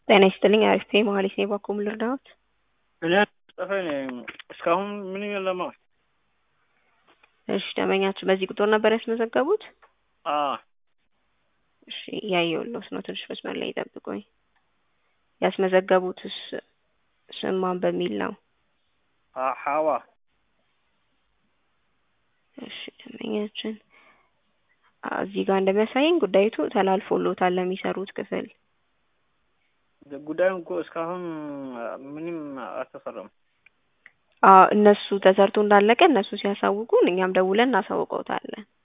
ጤና ይስጥልኝ አሪፍ ነኝ መሀሌት ነኝ ባክዎ ልርዳዎት? እኔ ጠፋኝ ነኝ እስካሁን ምንም የለም። እሺ ደንበኛችን በዚህ ቁጥር ነበር ያስመዘገቡት? አዎ እሺ እያየሁልዎት ነው ትንሽ መስመር ላይ ይጠብቁኝ። ያስመዘገቡትስ ስም ማን በሚል ነው? ሀዋ እሺ ደንበኛችን እዚህ ጋር እንደሚያሳየኝ ጉዳይቱ ተላልፎልዎታል ለሚሰሩት ክፍል። ጉዳዩን እኮ እስካሁን ምንም አልተሰራም። አዎ እነሱ ተሰርቶ እንዳለቀ እነሱ ሲያሳውቁን እኛም ደውለን እናሳውቀውታለን።